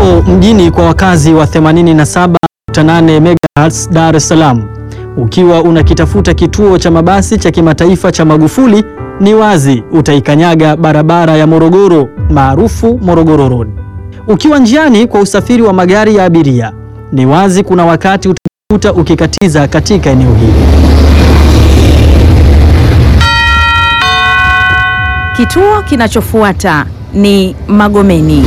Leo mjini kwa wakazi wa 87.8 MHz Dar es Salaam, ukiwa unakitafuta kituo cha mabasi cha kimataifa cha Magufuli, ni wazi utaikanyaga barabara ya Morogoro maarufu Morogoro Road. Ukiwa njiani kwa usafiri wa magari ya abiria, ni wazi kuna wakati utajikuta ukikatiza katika eneo hili. Kituo kinachofuata ni Magomeni.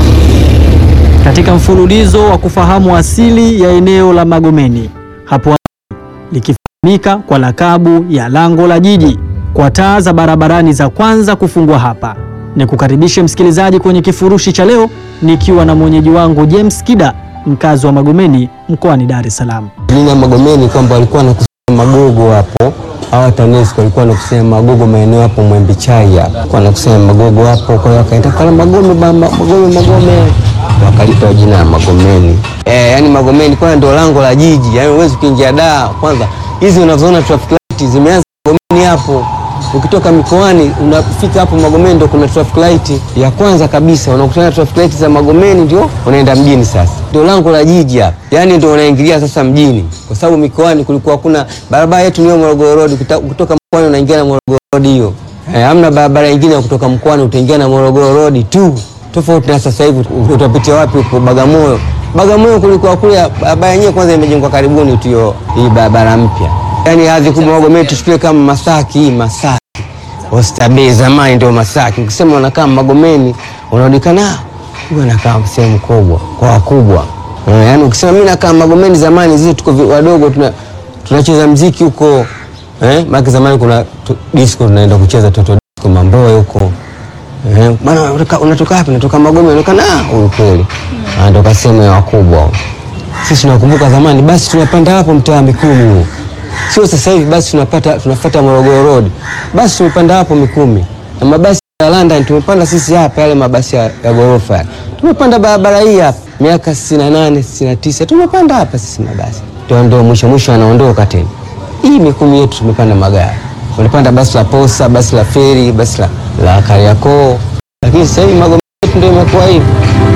Katika mfululizo wa kufahamu asili ya eneo la Magomeni, hapo awali likifahamika kwa lakabu ya lango la jiji, kwa taa za barabarani za kwanza kufungwa hapa, ni kukaribishe msikilizaji kwenye kifurushi cha leo, nikiwa na mwenyeji wangu James Kida, mkazi wa Magomeni mkoani Dar es Salaam. Lini ya Magomeni kwamba walikuwa wanakusanya magogo hapo, hawa TANESCO walikuwa wanakusanya magogo maeneo hapo Mwembe Chai hapo, walikuwa wanakusanya magogo hapo, kwa hiyo wakaenda kala Magome ba- ma- Magome Magome, wakalipa jina la Magomeni. Eh, yani Magomeni kwanza ndio lango la jiji, yani huwezi kuingia Dar. Kwanza hizi unazoona traffic light zimeanza Magomeni hapo ukitoka mikoani unafika hapo Magomeni ndo kuna traffic light ya kwanza kabisa, unakutana traffic light za Magomeni ndio unaenda mjini. Sasa ndio lango la jiji hapa, yani ndio unaingilia sasa mjini, kwa sababu mikoani kulikuwa kuna barabara yetu niyo Morogoro Road, kuta- kutoka mkoani unaingia na Morogoro Road hiyo. Eh, hamna barabara nyingine ya kutoka mkoani utaingia na Morogoro Road tu, tofauti na sasa hivi utapitia wapi huko Bagamoyo. Bagamoyo kulikuwa kule barabara yenyewe kwanza imejengwa karibuni tu hiyo hii barabara mpya, yani hadhi kubwa Magomeni tuchukulie kama Masaki hii Masaki Oysterbay zamani ndio Masaki. Ukisema unakaa Magomeni unaonekana huyu anakaa sehemu kubwa kwa wakubwa. Eh, Yaani ukisema mimi nakaa Magomeni zamani zile tuko vi- wadogo tuna tunacheza mziki huko. Eh, maana zamani kuna tu, disco tunaenda kucheza toto disco Mamboe huko. Eh, bana unatoka unatoka wapi? Natoka Magomeni. Unaonekana ah, huyu kweli. Anatoka sehemu ya wakubwa. Sisi tunakumbuka zamani basi tunapanda hapo mtaa wa Mikumi huo. Sio sasa hivi basi tunapata tunafuata Morogoro Road. Basi tumepanda hapo Mikumi. Na mabasi ya London tumepanda sisi hapa yale mabasi ya, ya ghorofa. Tumepanda barabara hii hapa miaka 68 69 tumepanda hapa sisi mabasi. Ndio ndio mwisho mwisho anaondoka tena. Hii Mikumi yetu tumepanda magari. Tumepanda basi la Posa, basi la Feri, basi la, la Kariakoo. Lakini sasa hivi Magomeni yetu ndio imekuwa hivi.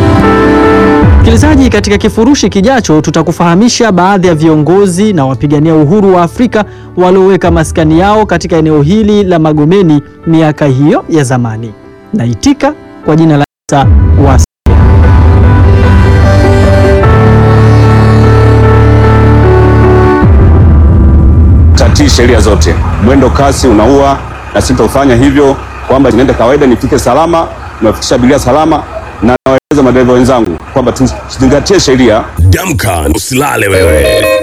Msikilizaji, katika kifurushi kijacho tutakufahamisha baadhi ya viongozi na wapigania uhuru wa Afrika walioweka maskani yao katika eneo hili la Magomeni miaka hiyo ya zamani. Naitika kwa jina la Isa Wasi. tatii sheria zote. Mwendo kasi unaua, na sitofanya hivyo, kwamba niende kawaida, nifike salama, niwafikisha abiria salama, na nawaeleza madereva wenzangu kwamba tuzingatie sheria. Damka, usilale wewe.